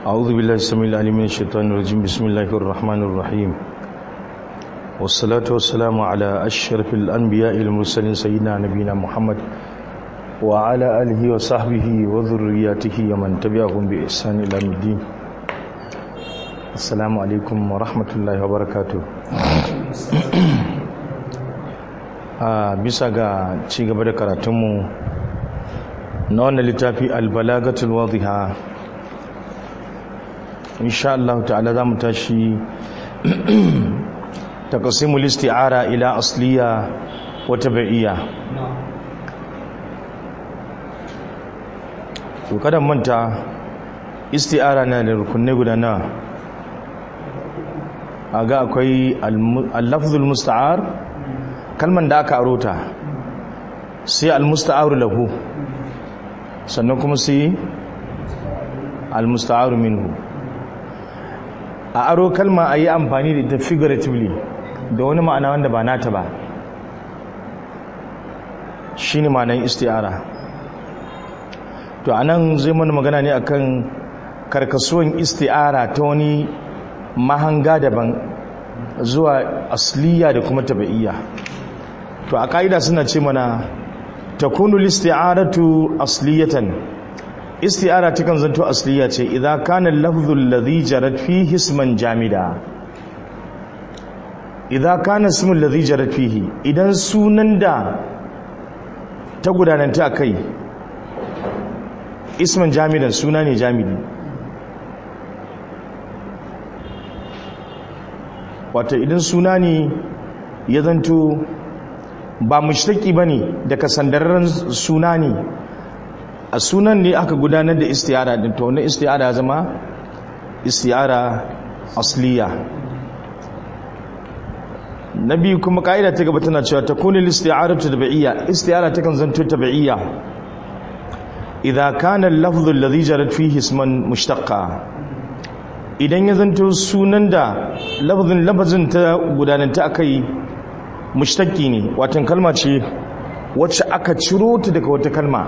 أعوذ بالله السميع العليم من الشيطان الرجيم بسم الله الرحمن الرحيم والصلاة والسلام على أشرف الأنبياء المرسلين سيدنا نبينا محمد وعلى آله وصحبه وذرياته ومن تبعهم بإحسان إلى يوم الدين السلام عليكم ورحمة الله وبركاته bisa ga ci gaba da karatunmu na wannan littafi albalagatul wadhiha insha Allah ta'ala za mu tashi taqsimul isti'ara ila asliya wa tabi'iyya to kada manta isti'ara na da rukunai guda na aga akwai al-lafzul musta'ar kalman da aka arota sai al-musta'aru lahu sannan kuma sai al-musta'aru minhu a aro kalma a yi amfani da ita figuratively da wani ma'ana wanda ba nata ba shi ne ma'anan isti'ara to a nan zai mana magana ne akan karkasuwan isti'ara ta wani mahanga daban zuwa asliya da kuma taba'iyya to a ka'ida suna ce mana takunu listi'aratu asliyatan isti'ara takan zanto asliya ce idza kana al-lafdhu alladhi jarat fihi isman jamida idza kana ismu alladhi jarat fihi idan sunan da ta gudananta kai isman jamidan suna ne jamidi wato idan suna ne ya zanto ba mushtaki bane daga sandararren suna ne a sunan ne aka gudanar da istiyara din to wannan istiyara zama istiyara asliya nabi kuma kaida ta gaba tana cewa takunu al-istiyaratu tabi'iyya istiyara ta kan zanto tabi'iyya idza kana al-lafdhu alladhi jarat fihi isman mushtaqqa idan ya zanto sunan da lafzin lafazin ta gudanar ta akai mushtaqi ne watan kalma ce wacce aka ciro ta daga wata kalma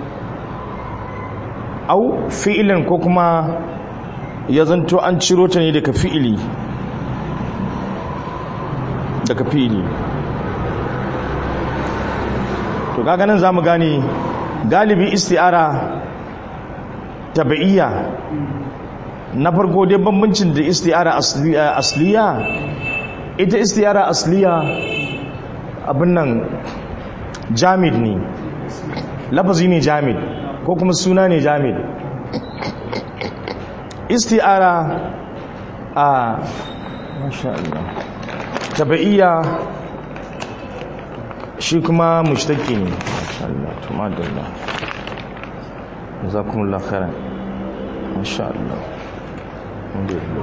au fi'ilin ko kuma ya zanto an ciro ta ne daga fi'ili daga fi'ili to kaga nan zamu gane galibi isti'ara tabi'iyya na farko dai bambancin da isti'ara asliya ita isti'ara asliya abin nan jamid ne lafazi ne jamid ko kuma suna ne jamid isti'ara a masha Allah tabaiya shi kuma mushtaki ne masha Allah to madalla jazakumullahu khairan masha Allah alhamdulillah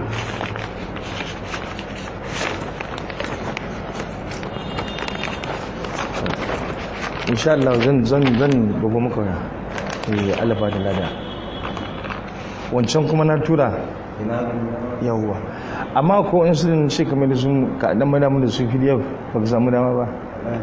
insha Allah zan zan zan bugu maka eh alaba da lada wancan kuma na tura yawwa amma ko in sun ce kamar da sun ka dan mana mun da su pdf ba ka samu dama ba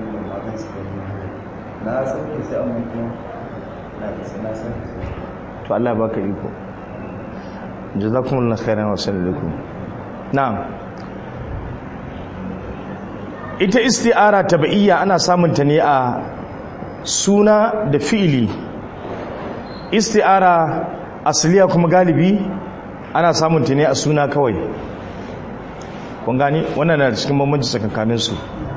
na sauke sai amma kuma na sai na sauke to Allah baka iko jazakumullahu khairan wa sallallahu na'am ita isti'ara tabi'iyya ana samun ta ne a suna da fi'ili isti'ara asliya kuma galibi ana samun ta ne a suna kawai kun gani wannan na cikin bambanci tsakankanin su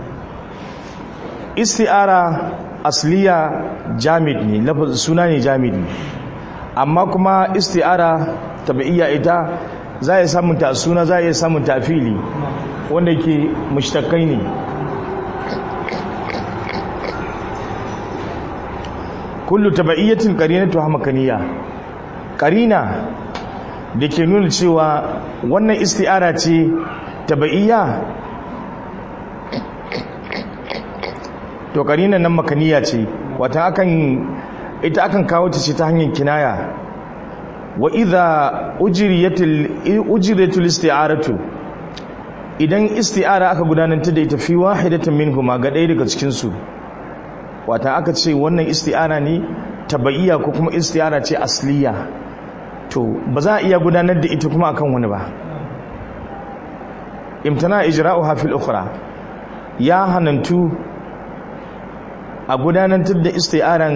isti'ara asliya jamid ne suna ne jamidi amma kuma isti'ara tabi'iyya ita za a samun ta suna za a samun ta fili wanda ke mushtakai ne kullu tabaiyatin qarinatu hamakaniya qarina da ke nuna cewa wannan isti'ara ce tabaiya to qarina nan makaniya ce wata akan ita akan kawo ta ce ta hanyar kinaya wa idha ujriyatul ujriyatul isti'aratu idan isti'ara aka gudanar da ita fi wahidatin minhuma ga ɗaya daga cikin su wata aka ce wannan isti'ara ne tabaiya ko kuma isti'ara ce asliya to ba za a iya gudanar da ita kuma akan wani ba imtana ijra'uha fil ukhra ya hanantu a gudanar da isti'aran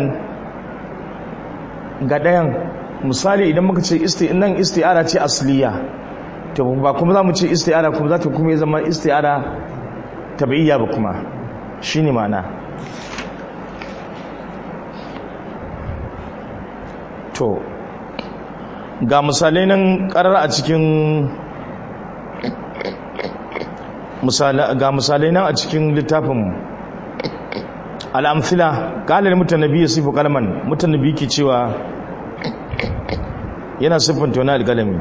ga ɗayan misali idan muka ce nan isti'ara ce asliya to ba kuma za mu ce isti'ara kuma za ta kuma zama isti'ara tabi'iyya ba kuma shine ma'ana to ga misalai nan karar a cikin ga misalai nan a cikin littafin al'amfila ƙalar mutanabi ya sifu kalman mutanabi ke cewa yana siffanta wani alƙalami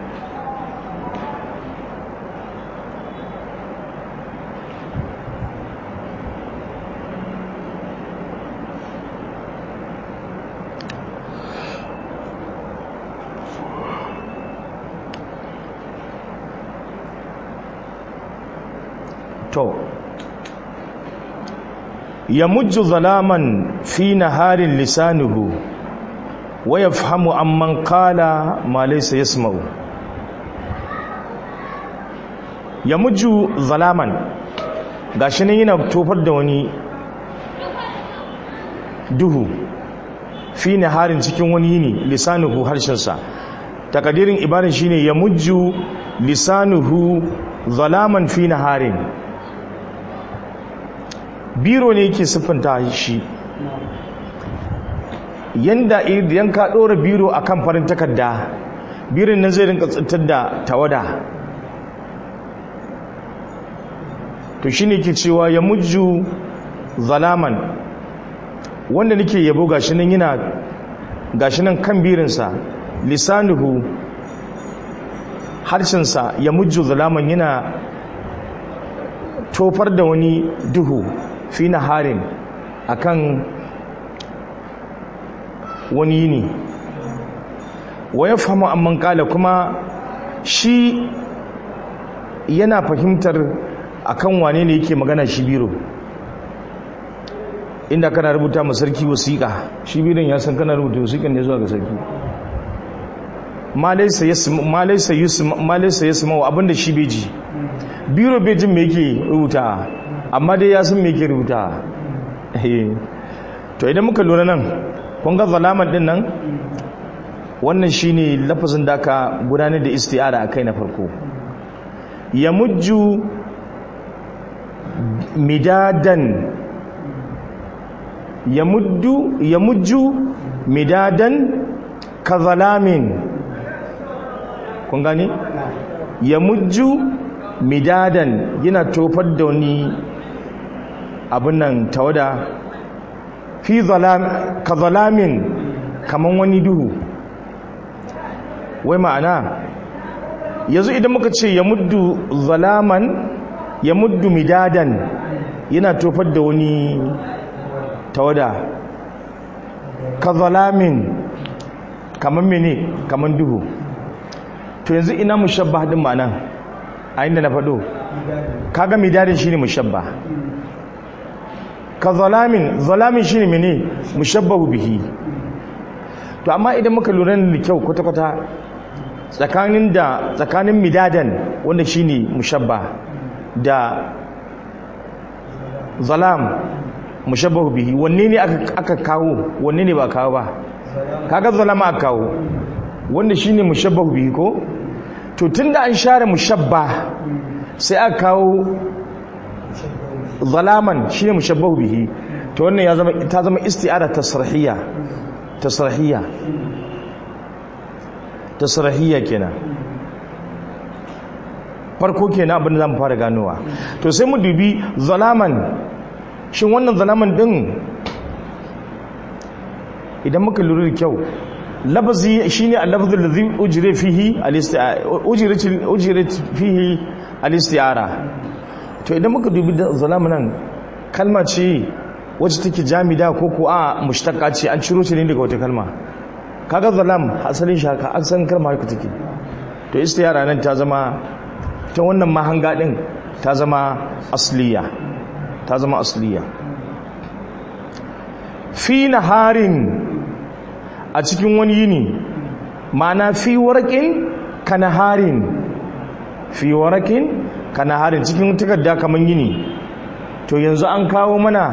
to ya mujju zalaman fi naharin lisanuhu wa yafhamu amman qala ma laysa yasma'u ya mujju zalaman gashi nan yana tofar da wani duhu fi naharin cikin wani yini lisanuhu harshensa takadirin ibarin shine ya mujju lisanuhu zalaman fi naharin biro ne yake siffanta shi yanda idan ka ɗora biro a kan farin takarda birin nan zai rinka tsintar da tawada to shi ne ke cewa ya mujju zalaman wanda nake yabo gashi nan yana gashi nan kan birinsa lisanuhu harshensa ya mujju zalaman yana tofar da wani duhu fi harin akan wani yini wa ya fahimu amman kala kuma shi yana fahimtar akan wane ne yake magana shi biro inda kana rubuta ma sarki wasiƙa shi biron ya san kana rubuta wasiƙan ne zuwa ga sarki ma laisa yasma wa abinda shi bai ji biro bai jin me yake rubuta amma dai ya san me yake rubuta to idan muka lura nan kun ga zalaman din nan wannan shine lafazin da aka gudanar da isti'ara akai na farko ya mujju midadan ya muddu ya mujju midadan ka zalamin kun gani ya mujju midadan yana tofar da wani abin nan tawada fi ka zalamin kaman wani duhu wai ma'ana yanzu idan muka ce ya muddu zalaman ya muddu midadan yana tofar da wani tawada ka zalamin kaman mene kaman duhu to yanzu ina mushabba din ma'anan a inda na faɗo kaga midadin shine mushabba ka zalamin zalamin shine mene mushabbahu bihi to amma idan muka lura da kyau kwata-kwata tsakanin da tsakanin midadan wanda shine mushabba da zalam mushabbahu bihi wanne ne aka kawo wanne ne ba kawo ba kaga zalama aka kawo wanda shine mushabbahu bihi ko to tunda an share mushabba sai aka kawo zalaman shine mushabbahu bihi to wannan ya zama ta zama isti'ara tasrihiyya tasrihiyya tasrihiyya kenan farko kenan abin da zamu fara ganowa to sai mu dubi zalaman shin wannan zalaman din idan muka lura da kyau lafazi shine al-lafzul ladhi ujira fihi al-isti'ara ujirat fihi al-isti'ara to idan muka dubi zalaman nan kalma ce wacce take jamida ko ko a mushtaqqa ce an ciro ce ne daga wata kalma kaga zalam asalin shi haka an san kalma haka take to isti'ara nan ta zama ta wannan mahanga din ta zama asliya ta zama asliya fi naharin a cikin wani yini ma'ana fi warakin kanaharin fi warakin kanaharin cikin takarda kaman yini to yanzu an kawo mana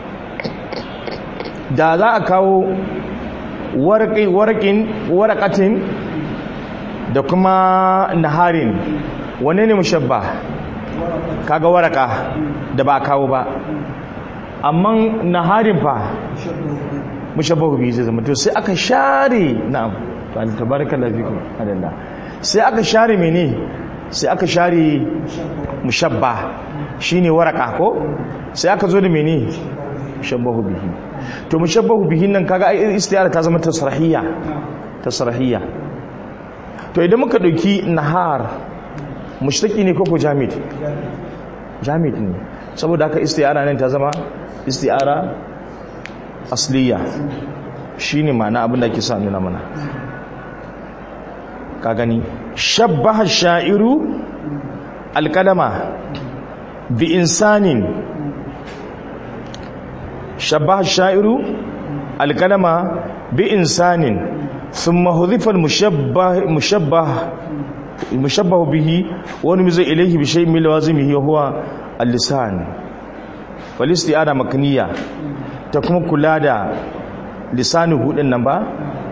da za a kawo warakin warakatin da kuma naharin wane ne mushabba kaga waraka da ba kawo ba amma naharin fa mushabbahu bi zai zama to sai aka share na'am to an tabaraka lafikum adalla sai aka share mene sai aka share mushabba shine waraka ko sai aka zo da mene mushabbahu bihi to mushabbahu bihi nan kaga ai istiyara ta zama tasrahiyya tasrahiyya to idan muka dauki nahar mushtaki ne koko jamid jamid ne saboda haka istiyara nan ta zama istiyara asliya shine ma'ana abin da ake sa nuna mana ka gani shabbaha sha'iru alkalama bi insanin shabbaha sha'iru alkalama bi insanin thumma hudhifa al-mushabbah mushabbah mushabbah bihi wa numiza ilayhi bi shay'in min lawazimihi wa huwa al-lisan wal isti'ada makniya ta kuma kula da lisanin hudun nan ba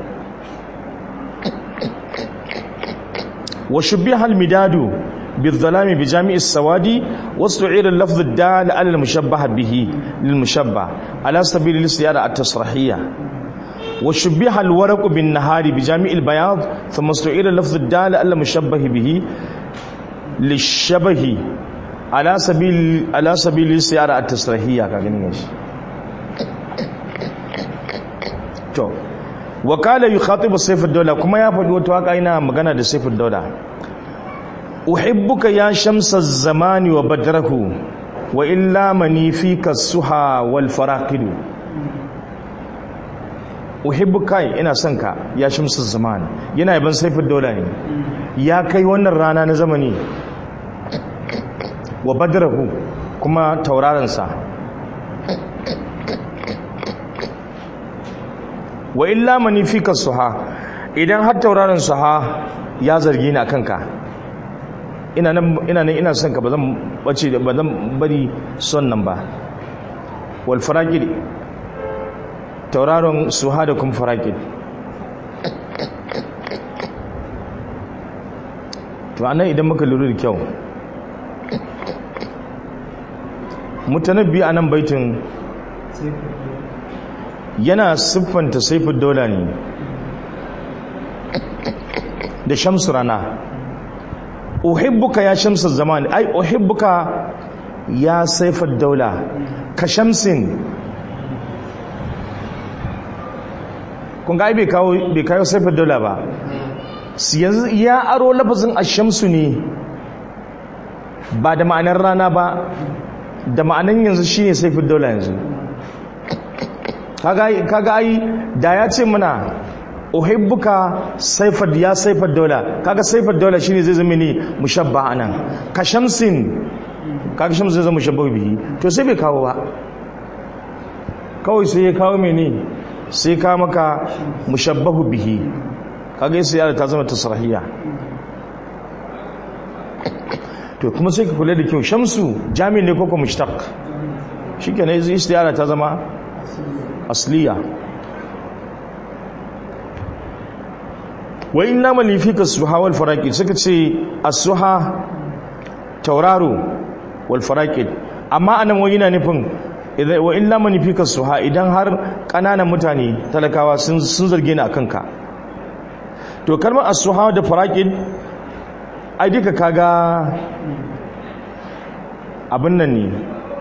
wa shubbiha al-midadu بالظلام بجامع السواد واستعير اللفظ الدال على المشبه به للمشبه على سبيل الاستعارة التصريحية وشبه الورق بالنهار بجامع البياض ثم استعير اللفظ الدال على المشبه به للشبه على سبيل على سبيل الاستعارة التصريحية كاغني to wakala yukhatibu sayf ad-dawla kuma ya faɗi wata waka ina magana da sayf ad-dawla uhibbuka ya shamsa az-zamani wa badrahu wa illa mani fika suha wal faraqidu uhibbuka ina son ka ya shamsa az-zaman yana yaban sayf ad-dawla ne ya kai wannan rana na zamani wa badrahu kuma tauraron sa wa illa mani fika suha idan har tauraron suha ya zargi ni akan ka ina nan ina nan ina son ka bazan bace ba zan bari son nan ba wal faraqid tauraron suha da kuma faraqid to anan idan muka lura da kyau mutanabbi anan baitin yana siffanta saifin daula ne da shamsu rana uhibbuka ya shamsu zamani ai uhibbuka ya saifin daula ka shamsin kun ga ai bai kawo saifin daula ba yanzu ya aro lafazin ashamsu ne ba da ma'anar rana ba da ma'anar yanzu shine saifin daula yanzu kaga ai da ya ce mana uhibbuka saifar ya saifar daula kaga saifar daula shine zai zama ne mushabba anan ka shamsin kaga shamsin zai zama mushabba bihi to sai bai kawo ba kawai sai ya kawo mene sai ka maka mushabbahu bihi kaga yasa yara ta zama tasrahiya to kuma sai ka kula da kyau shamsu jami'in ne koko mushtaq shikenan istiyara ta zama asliya wa inna malifika suha wal faraqid suka ce as-suha tauraro wal faraqid amma anan wani yana nufin wa illa malifika suha idan har kananan mutane talakawa sun sun zarge ni akan ka to kalmar as-suha da faraqid ai duka kaga abin nan ne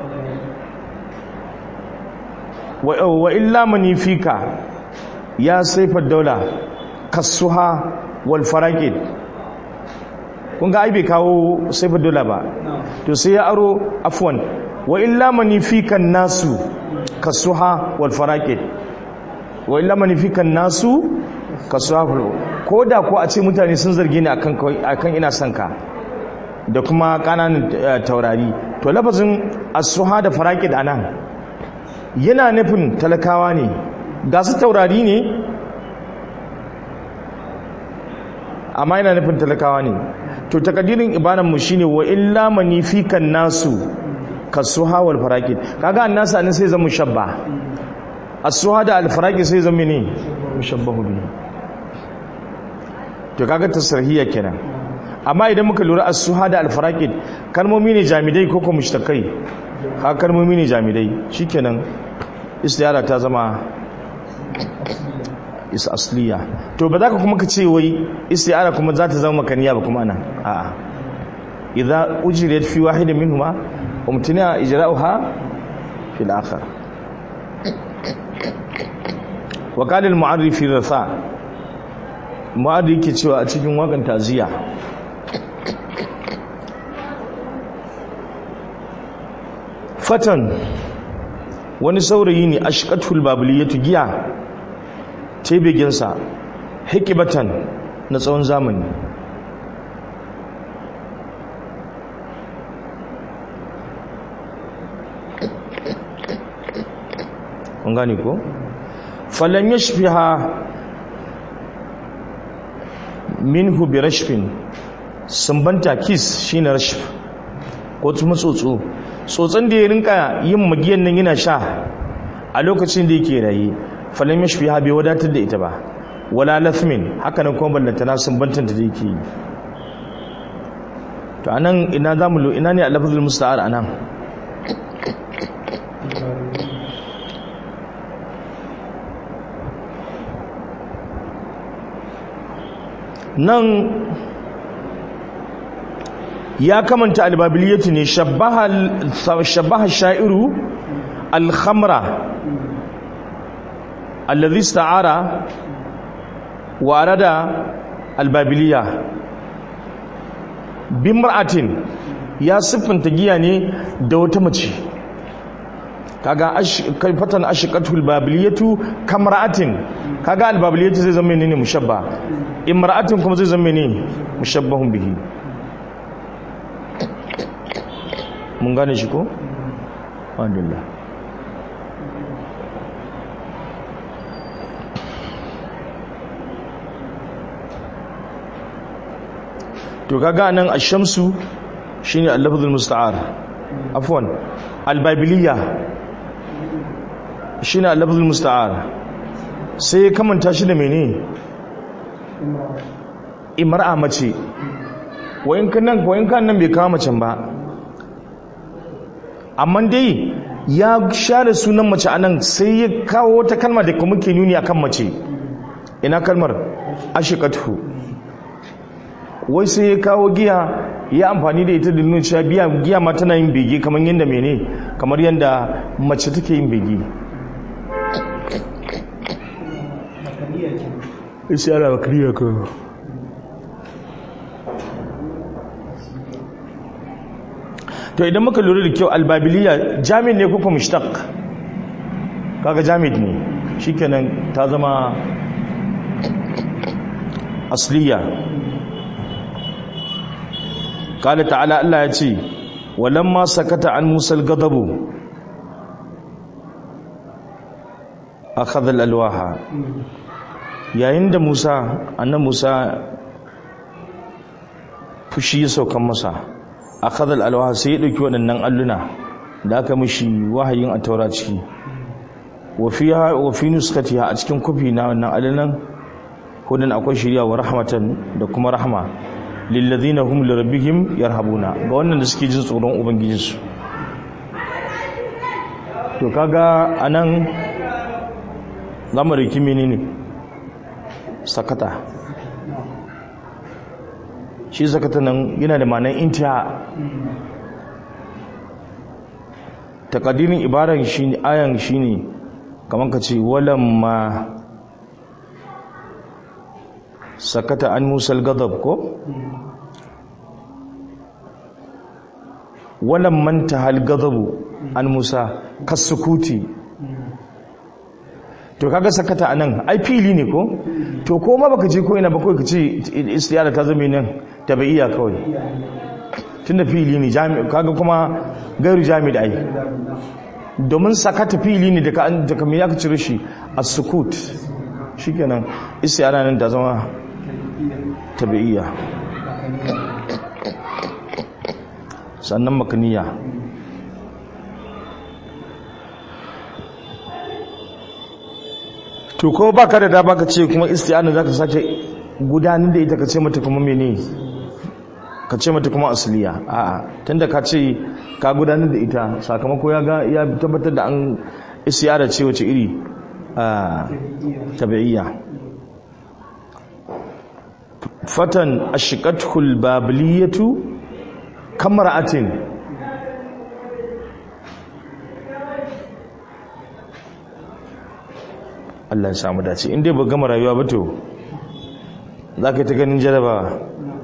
wa illa manifika ya saifar daula kasuha wal faraqid kun ga ai bai kawo saifar daula ba to sai ya aro afwan wa illa manifika nasu kasuha wal faraqid wa illa manifika nasu kasuha ko da ko a ce mutane sun zarge ni akan akan ina son ka da kuma kananan taurari to lafazin as-suha da faraqid anan yana nufin talakawa ne ga su taurari ne amma yana nufin talakawa ne to takadirin ibanan mu shine wa illa manifikan nasu kasuha wal faraqid kaga annasu anan sai zama mushabba as-suha da al-faraqid sai zama ne mushabbahu bihi to kaga tasrihiyya kenan amma idan muka lura as-suha da al-faraqid kalmomi ne jamidai ko kuma mushtakai ha kalmomi ne jamidai shikenan istiyara ta zama is asliya to ba za ka kuma ka ce wai istiyara kuma za ta zama makaniya ba kuma ana a'a idza ujriyat fi wahidin minhuma umtina ijra'uha fi al-akhar wa qala al-mu'arrif fi rafa mu'arrif yake cewa a cikin wakan taziya fatan wani saurayi ne ashqatul babiliyatu giya tebeginsa hikibatan na tsawon zamani kun gane ko falan yashfiha minhu bi rashfin sumbanta kiss shine rashf ko kuma tsotso tsotson da ya rinka yin magiyan nan yana sha a lokacin da yake raye falan yashfiha bai wadatar da ita ba wala lathmin haka nan kuma ballanta na sumbantan da yake yi to anan ina zamu ina ne al-lafzul musta'ar anan nan ya kamanta albabiliyatu ne shabbaha sha'iru alhamra alladhi ista'ara wa arada albabiliya bimra'atin ya siffanta giya ne da wata mace kaga fatan ashiqatul babiliyatu kamra'atin kaga albabiliyatu zai zama ne mushabba imra'atin kuma zai zama ne mushabbahun bihi mun gane shi ko alhamdulillah to kaga nan ash-shamsu shine al-lafzul musta'ar afwan al-babiliya shine al-lafzul musta'ar sai kamanta shi da mene imra'a mace wayin kan nan wayin kan nan bai kawo macen ba amma dai ya share sunan mace anan sai ya kawo wata kalma da kuma ke nuni akan mace ina kalmar ashiqatu wai sai ya kawo giya ya amfani da ita da nuna cewa biya giya ma tana yin bege kamar yadda mene kamar yadda mace take yin bege isi ana bakariya ka to idan muka lura da kyau albabiliya jami'in ne kuka mushtaq kaga jami'in ne shikenan ta zama asliya kala ta'ala Allah ya ce walamma sakata an musal gadabu akhadha al-alwaha yayin da Musa annan Musa fushi ya saukan masa akhadha al-alwaha sai ya dauki waɗannan alluna da aka mishi wahayin a taura ciki wa fiha wa fi nuskatiha a cikin kofi na wannan allunan hudan akwai shiriya wa rahmatan da kuma rahma lillazina hum lirabbihim yarhabuna ga wannan da suke jin tsoron ubangijinsu to kaga anan zamu riki menene sakata shi sakata nan yana da ma'anar intiha takadirin ibaran shine ayan shine kaman ka ce walamma sakata an musal gadab ko walan manta hal gadabu an musa kasukuti to kaga sakata anan ai fili ne ko to ko ma baka je ko ina ba kai ka ce istiyara ta zama nan tabaiya kawai tunda fili ne jami kaga kuma gairu jami da ai domin sakata fili ne daga an daga me yaka cire shi as-sukut shikenan istiyara nan ta zama tabi'iyya sannan makaniya to ko baka da dama ka ce kuma isti'ana zaka sake gudanar da ita ka ce mata kuma mene ka ce mata kuma asliya a'a tunda ka ce ka gudanar da ita sakamako ya ga ya tabbatar da an isti'ana ce wace iri a tabi'iyya fatan ashqatul babiliyatu kamra'atin Allah ya samu dace in dai ba gama rayuwa ba to za ka yi ta ganin jarabawa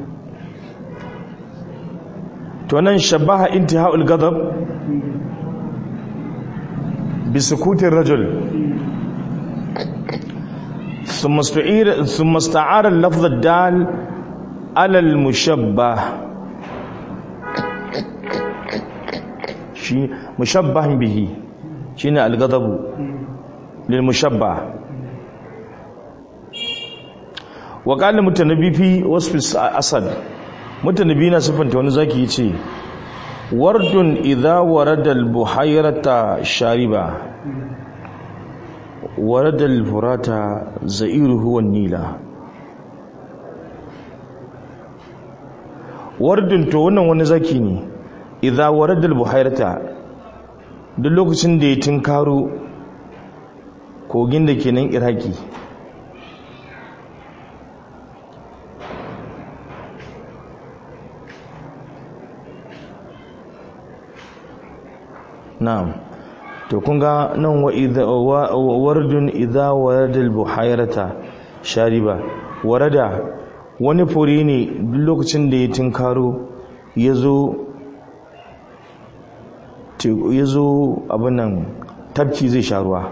to nan shabaha intiha'ul gadab bi sukutin rajul ثم استعير ثم استعار اللفظ الدال على المشبه شي مشبه به شنو الغضب للمشبه وقال المتنبي في وصف الاسد متنبي na sifanta wani zaki yace wardun idha warada al-buhayrata shariba warada al-furata za'iruhu wan-nila wardun to wannan wani zaki ne idha warada al-buhayrata duk lokacin da ya tinkaro kogin da ke nan iraki na'am to kun ga nan wa wardun idza warada al-buhayrata shariba warada wani fure ne duk lokacin da ya tinkaro yazo yazo abin nan tafki zai sha ruwa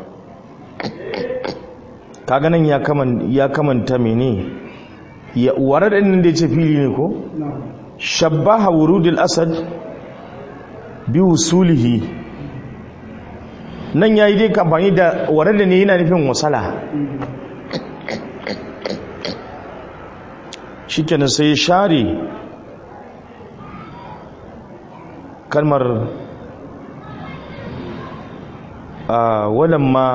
kaga nan ya kaman ya kamanta mene ya warada din da yace fili ne ko shabbaha wurudul asad bi wusulihi nan ya yi dai kamfani da warada ne yana nufin wasala shi kenan sai share kalmar a walamma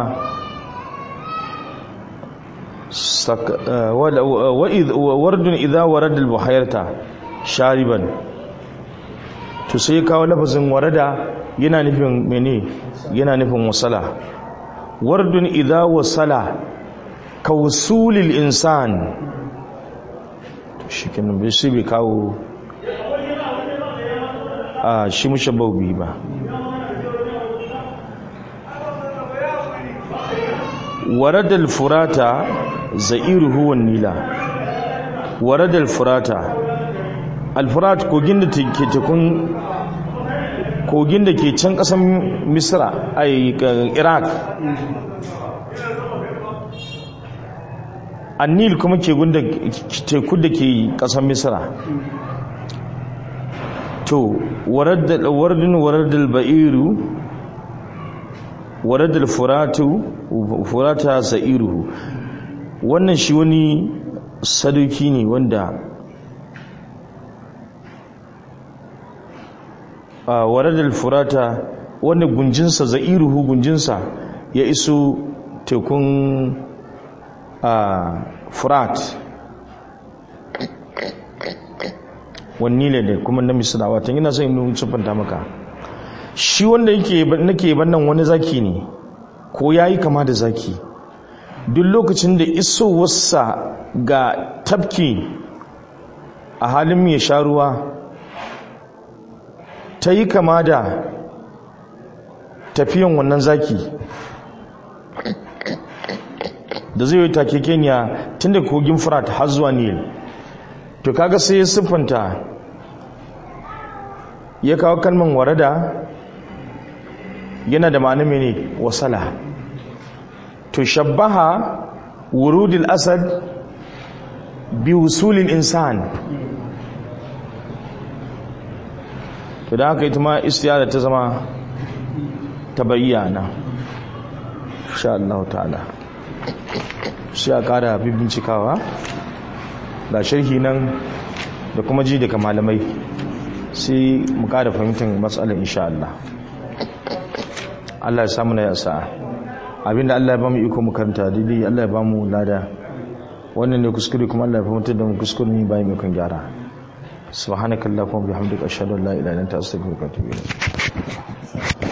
wardun idha warada al-buhayrata shariban to sai kawo lafazin warada yana nufin mene yana nufin wasala wardun idha wasala ka wusulil insan shi kenan bai sai bai kawo a shi mushabbau bi ba warada al-furata za'iruhu wan nila warada al-furata al-furat kogin da ke tekun kogin da ke can kasan misra a iraq annil kuma ke gunda teku da ke kasan misra to wardin wardal ba'iru wardal furatu furata sa'iruhu wannan shi wani sadauki ne wanda a waradar furata wanda gunjinsa za'iruhu gunjinsa ya iso tekun a furat wani ne da kuma na misira watan yana son yin siffanta maka shi wanda nake bannan wani zaki ne ko ya yi kama da zaki duk lokacin da isowarsa ga tafki a halin mai sha ruwa ta yi kama da tafiyan wannan zaki da zai yi take kenya tun da kogin frat har zuwa nil to kaga sai ya siffanta ya kawo kalman warada yana da ma'ana mene wasala to shabbaha wurudil asad bi wusulil insan to da haka ita ma istiyada ta zama ta bayyana insha Allah ta'ala sai a kara bincikawa ga sharhi nan da kuma ji daga malamai sai mu ƙara fahimtar matsalar insha Allah Allah ya samu na yasa abinda Allah ya ba mu iko mu karanta daidai Allah ya ba mu lada wannan ne kuskure kuma Allah ya fahimtar da mu kuskure ne bayan mu kan gyara subhanakallahumma wa bihamdika ashhadu an la ilaha illa anta astaghfiruka wa atubu ilayk